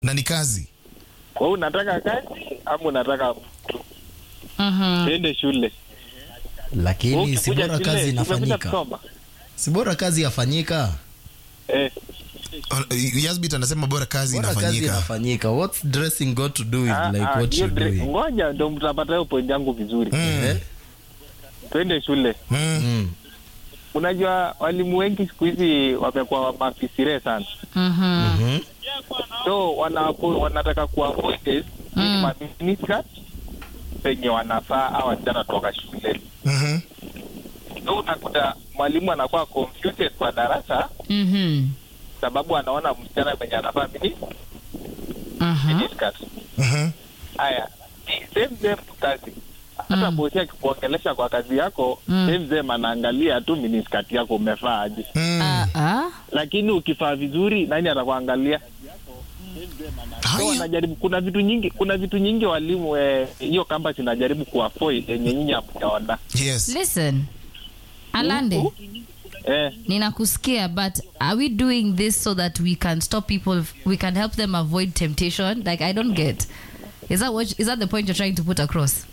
na ni kazi Kwa hiyo unataka kazi ama unataka Mhm. tuende shule? lakini Wewe si ukikuja bora shule, kazi umekuja inafanyika kusoma? si bora kazi yafanyika Eh, Uh, Yasbit anasema bora kazi bora kazi inafanyika inafanyika what's dressing got to do with ah, like ah, what hiyo you dre- doing Ngoja ndo mtapata hiyo point yangu vizuri. Eh? Twende shule. mm. Mm. Unajua walimu wengi siku hizi wamekuwa mafisire sana, Mhm. Mhm. so wana, wanataka kuavoid Mm. miniskirt penye wanafaa au wasichana toka shuleni. Mhm. So unakuta mwalimu anakuwa confused kwa darasa Mhm. sababu anaona msichana penye anafaa mini Mhm. miniskirt. Mhm. Haya, ni same same tu kazi. Hata Mm. bosi akikuongelesha kwa kazi yako Mm. same same anaangalia tu miniskirt yako umefaa aje, Mm. Ah, ah. lakini ukifaa vizuri nani atakuangalia? So Haya. wanajaribu, kuna vitu nyingi, kuna vitu nyingi walimu eh, hiyo campus inajaribu kuavoid yenye nyinyi hamjaona. Yes. Listen. Alande, Eh, ninakusikia but are we doing this so that we can stop people we can help them avoid temptation? Like I don't get. Is that what is that the point you're trying to put across?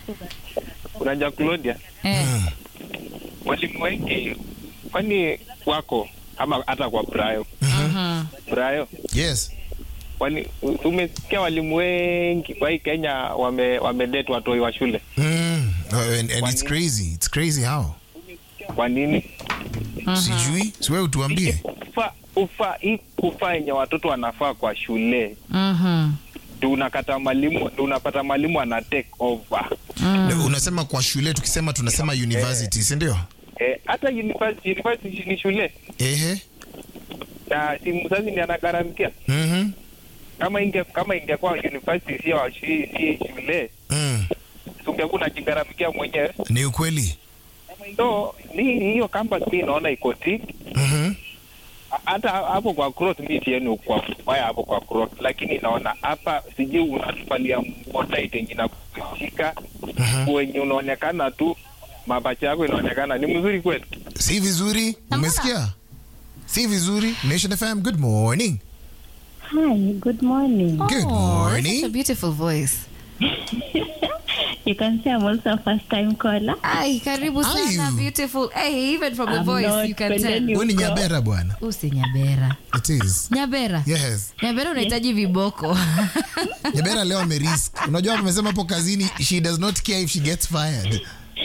unajua Claudia, Eh. walimu wengi kwani wako ama hata kwa Brayo Mhm. Brayo Yes. wali, umesikia walimu wengi kwa hii Kenya wame wamedate watoi wa shule. Mm. Uh, and, and it's crazy. It's crazy how. Kwa nini? Sijui. Siwe utuambie. Ufa, ufa, hii kufa yenye watoto wanafaa kwa shule Mhm. ndio unakata mwalimu ndio unapata mwalimu ana take over. Na Unasema kwa shule tukisema tunasema university, si ndio? Eh, hata university, university ni shule Ehe. na si mzazi ni anagharamikia. Mhm. Kama inge kama ingekuwa university sio si, si shule Mm. ungekuwa unajigharamikia mwenyewe. Ni ukweli. So ni hiyo campus mimi naona iko tik Mhm. hata hapo kwa cross mi sieni kwa mbaya hapo kwa cross, lakini naona hapa sijui unatupalia mbotaite yenye nakushika wenye unaonekana tu mapacha yako inaonekana ni mzuri kweli. Si vizuri. Umesikia? Si vizuri. Nation FM, good morning. Hi, good morning. Good Oh, morning. Such a beautiful voice. You can say I'm also a first time caller. Ai, karibu Are sana you? beautiful. Hey, even from the I'm voice not you can spending tell. you- Wewe ni Nyabera bwana. Usi Nyabera. It is. Nyabera. Yes. Nyabera unahitaji viboko. Nyabera leo amerisk. Unajua amesema hapo kazini she does not care if she gets fired.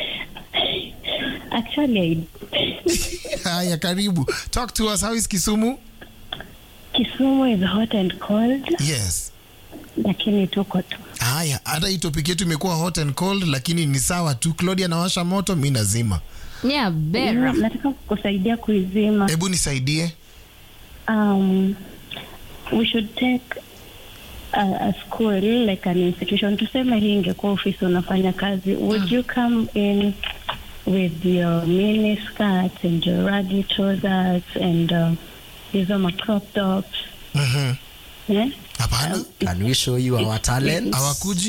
Actually, Haya, karibu. Talk to us. How is Kisumu? Kisumu is hot and cold, Yes. lakini tuko tu. Haya, hata hii topic yetu imekuwa hot and cold, lakini ni sawa tu. Claudia anawasha moto, mi nazima. Nyabera. Mm, Nataka kusaidia kuizima. Hebu nisaidie. Um, we should take a, a school like an institution. Tuseme hii ingekuwa ofisi unafanya kazi. Would you come in with your mini skirts and your raggy trousers and uh, hizo ma crop tops? Mhm. Yeah? Hapana, can we show you our talent hawakuji.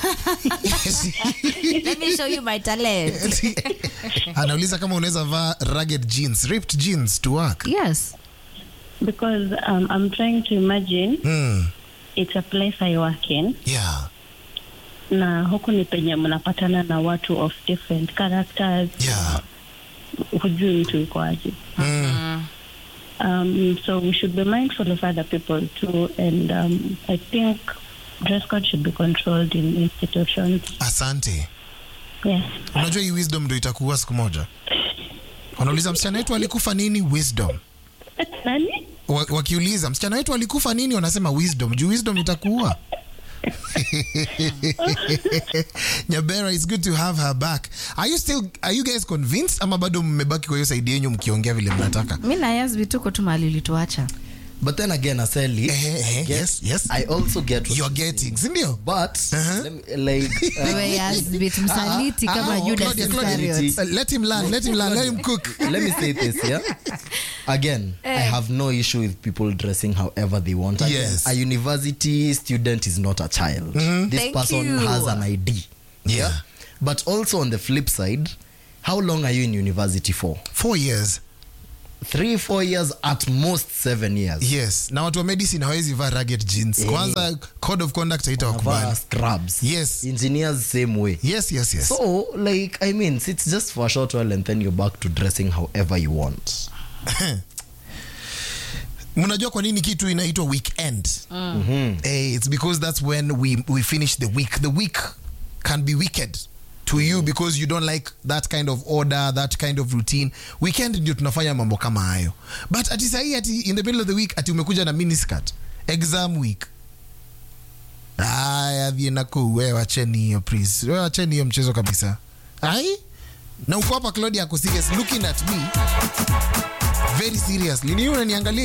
Let me show you my talent. Anauliza kama unaweza vaa rugged jeans, ripped jeans to work. Yes. Because um, I'm trying to imagine Mm. it's a place I work in Yeah. na huku ni penye mnapatana na watu of different characters Yeah. hujui mtu yuko aje Mm. um, so we should be mindful of other people too and um, I think dress code should be controlled in institutions Asante. yes Unajua hii wisdom ndo itakuwa siku moja. Wanauliza msichana wetu alikufa nini? Wisdom. nani Wa- Wakiuliza msichana wetu alikufa nini, wanasema wisdom. Juu wisdom itakuua. Nyabera, it's good to have her back. Are you still are you guys convinced ama bado mmebaki kwa hiyo saidi yenyu mkiongea vile mnataka? Mi na Yasbi tuko tu mahali ulituacha. but then again aseli Eh, eh, get- yes, yes. i also get what You're you're getting, si ndio? but Uh-huh. let me, like uh, Wewe Yasbi msaliti Ah, kama ah, Judas Claudia, Claudia. Iscariot. Uh, let him learn, let him learn, let him cook. let me say this yeah again i have no issue with people dressing however they want Again, Yes. a university student is not a child this Thank person you. has an id Yeah. but also on the flip side how long are you in university for Four years. three four years at most seven years yes na watu wa medicine hawezi vaa rugged jeans Eh. kwanza code of conduct Wanavaa haitawakubali scrubs Yes. engineers same way yes yes yes so like i mean it's just for a short while and then you're back to dressing however you want mnajua kwa nini kitu inaitwa weekend eh, it's because that's when we, we finish the week the week can be wicked to you because you don't like that kind of order that kind of routine weekend ndio tunafanya mambo kama hayo but ati sahii ati in the middle of the week ati umekuja na miniskirt exam week aya vienaku we wacheni hiyo please we wacheni hiyo mchezo kabisa ai na uko hapa claudia ako serious looking at me very seriously ni unaniangalia